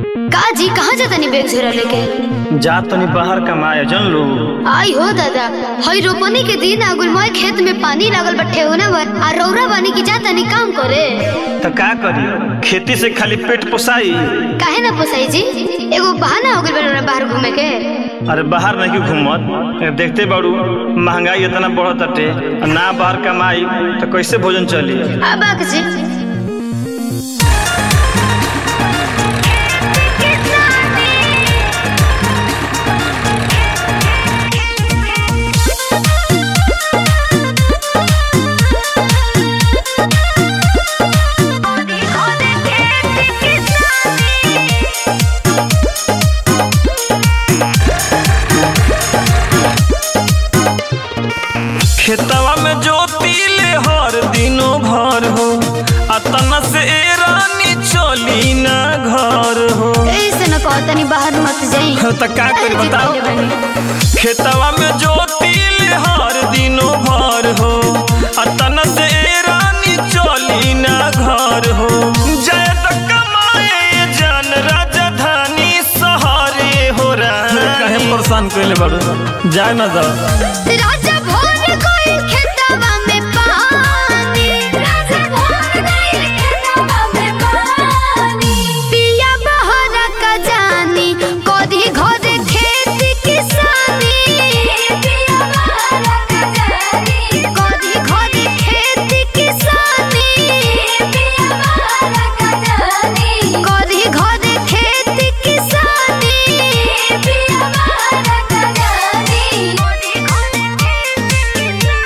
का जी कहाँ जा तनी बैग झोरा लेके जा तनी बाहर कमाए जन लो आई हो दादा हई रोपनी के दिन आगुल मोए खेत में पानी लागल बट्ठे होने बर आ रौरा बानी की जा तनी काम करे तो का करी खेती से खाली पेट पोसाई काहे ना पोसाई जी एगो बहाना हो गइल बा बाहर घूमे के अरे बाहर नहीं क्यों घूमत देखते बाड़ू महंगाई इतना बढ़त अटे ना बाहर कमाई तो कैसे भोजन चली अब बाक जी खेतवा में जोती ले हर दिनों भर हो अतना से ए रानी चली ना घर हो ऐसे न कहो तनी बाहर मत जाई तो का करी बताओ जी कहले बानी। खेतवा में जोती ले हर दिनों भर हो अतना से ए रानी चली ना घर हो जय त कमाए जन राजधानी सहारे हो रहा कहे परेशान कइले बाड़ू जाए ना जा राजा भोर कोई खेतवा में पानी राजा भोर कोई खेतवा में पानी पिया बहर का जानी कोदी घोदे खेती किसानी पिया बहर का जानी कोदी घोदे खेती किसानी पिया बहर का जानी कोदी घोदे खेती किसानी पिया बहर का जानी कोदी घोदे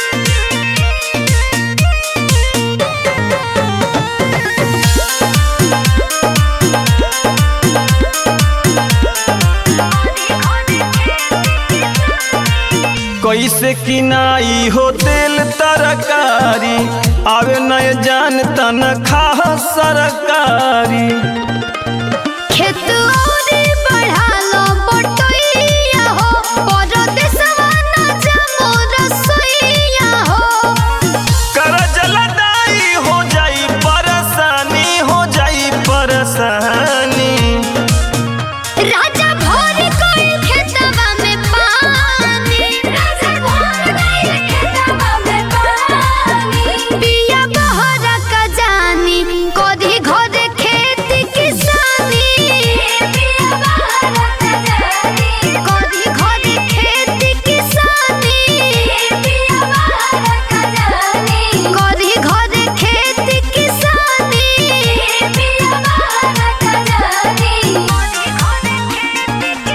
कैसे किनाई हो तेल तरकारी आवे नय जान तन खा सरकारी खेत औरी बढ़ालो बटैया हो परदेसवा ना जमो रसोइया हो करज लदाई हो जाई परेशानी हो जाई परेशानी राजा भोर कोई खेतवा में पानी राजा भोर कोई खेतवा में पानी पिया बहर का जानी कोदी घोदे खेती किसानी पिया बहर का जानी कोदी घोदे खेती किसानी पिया बहर का जानी कोदी घोदे खेती किसानी पिया बहर का जानी कोदी घोदे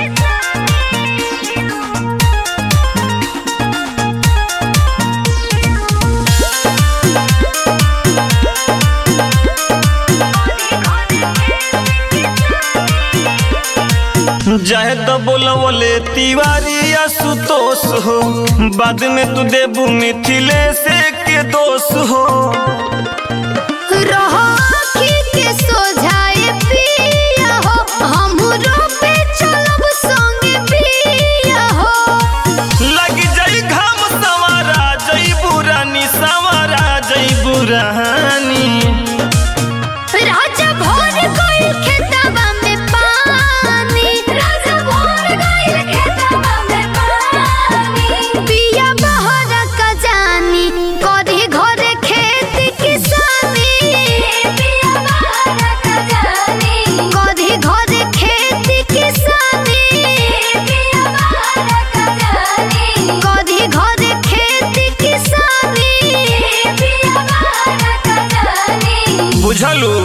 जाहे तो बोलवले तिवारी या सुतोष हो बाद में तू देबू मिथिले से के दोष हो रहो आँखी के सोझाए पिया हो हमरो पे चलब संगे पिया हो लग जाई घाम सवारा जई बुरानी सवारा जई बुरानी राजा भोर कोई खेतवा में पानी राजा भोर कोई खेतवा में पानी पिया बहर का जानी कदी घरे खेती किसानी पिया बहर का जानी कदी घरे खेती किसानी पिया बहर का जानी कदी घरे खेती किसानी पिया बहर का जानी बुझलू